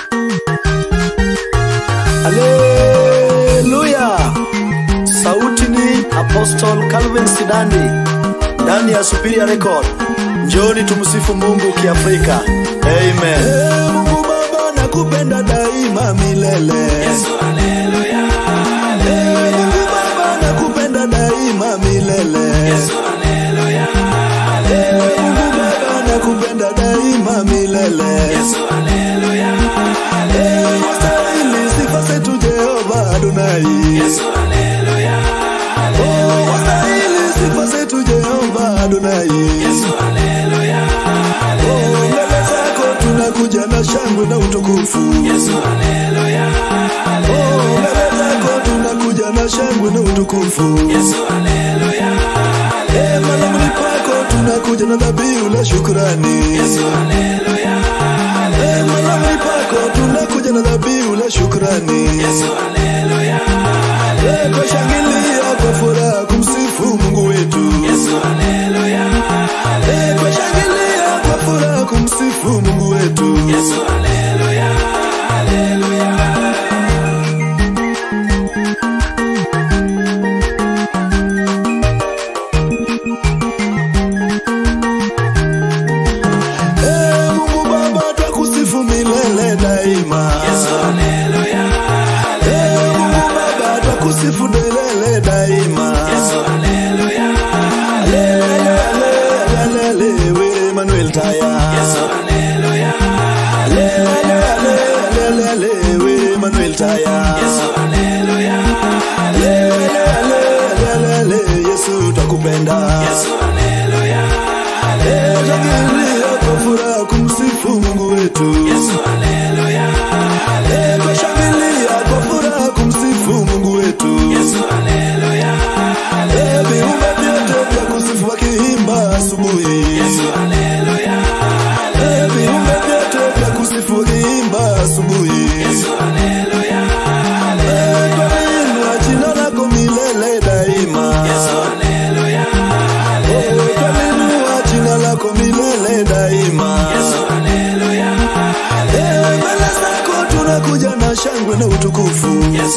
Haleluya! Sauti ni Apostle Calvin Sidandi ndani ya Superior Record. Njoni tumsifu Mungu kiafrika. Amen. Ee Mungu Baba nakupenda daima milele. Ee Mungu Baba nakupenda daima milele. Ee Mungu Baba nakupenda daima milele. Ee wastahili sifa zetu Jehova Adonai. Oh, wastahili sifa zetu Jehova Adonai. Oh, mbele zako tunakuja na shangwe na utukufu. Oh, mbele zako tunakuja na shangwe na utukufu. Eh, malangoni pako tunakuja na dhabihu la shukrani. Eh, malangoni pako tunakuja na dhabihu la shukrani. Eh, kwa shangilia kwa furaha kumsifu Mungu wetu. Eh, kwa shangilia kwa furaha kumsifu Mungu wetu. Eh, Mungu Baba twakusifu milele daima. Eh, Mungu Baba twakusifu milele daima. Lele, lele, lele, we Emmanuel Taya. Lele, lele, lele, we Emmanuel Taya. Lele, lele, lele, Yesu twakupenda. Eh, shangilia kwa furaha kumsifu Mungu wetu. Eh, twashangilia kwa furaha kumsifu Mungu wetu. Eh, viumbe vyote vya kusifu wakiimba asubuhi. Eh, viumbe vyote vya kusifu wakiimba asubuhi. Eh, twaliinua jina lako milele daima. Oh, twaliinua jina lako milele daima. Eh, mbele zako tunakuja na shangwe na utukufu.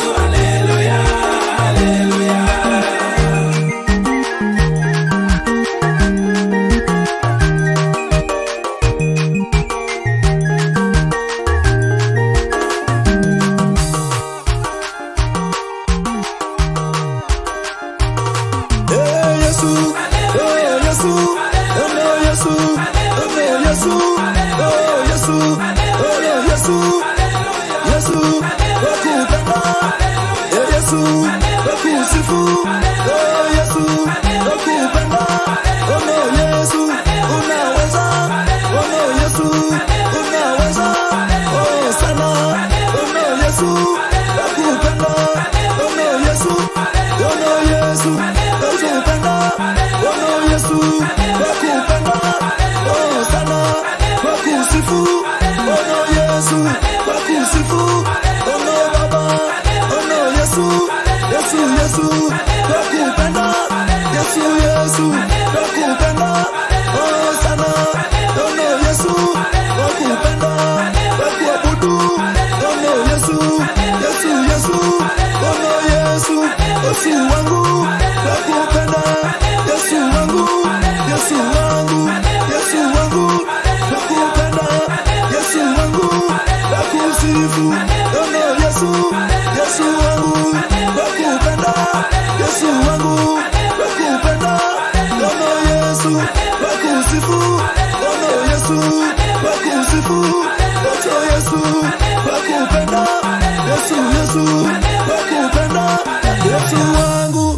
Eh, Yesu, oh Yesu, oh no Yesu, oh no Yesu, oh Yesu, oh no Yesu, Yesu, wakupenda, eh Yesu, wakusifu, oh Yesu, wakupenda, oh no Yesu, unaweza, oh no Yesu, unaweza, oh sana, oh no Yesu, wakupenda, oh no Yesu, oh no Yesu, wakupenda, oh no Yesu, wakupenda, oh sana, wakusifu, oh no Yesu, wakusifu, oh no Baba, oh no Yesu, Yesu, Yesu, wakupenda, Yesu, Yesu, wakupenda, oh sana, oh no Yesu, wakupenda, wakuabudu, oh no Yesu, Yesu, Yesu, oh no Yesu, Yesu wangu, wakupenda, Yesu wangu, Yesu wangu, Yesu wangu, wakupenda, Yesu wangu, wakusifu, oh no Yesu, Yesu wangu, wakupenda, Yesu wangu, wakupenda, oh no Yesu, wakusifu, oh no Yesu, wakusifu, oh Yesu, wakupenda, Yesu, Yesu, wakupenda, Yesu wangu.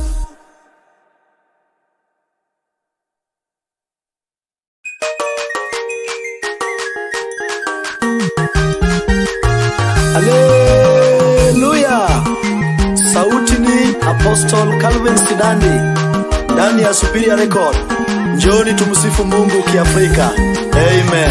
Haleluya! Sauti ni Apostle Calvin Sidandi ndani ya Superior Record. Njoni tumsifu Mungu kiafrika. Amen.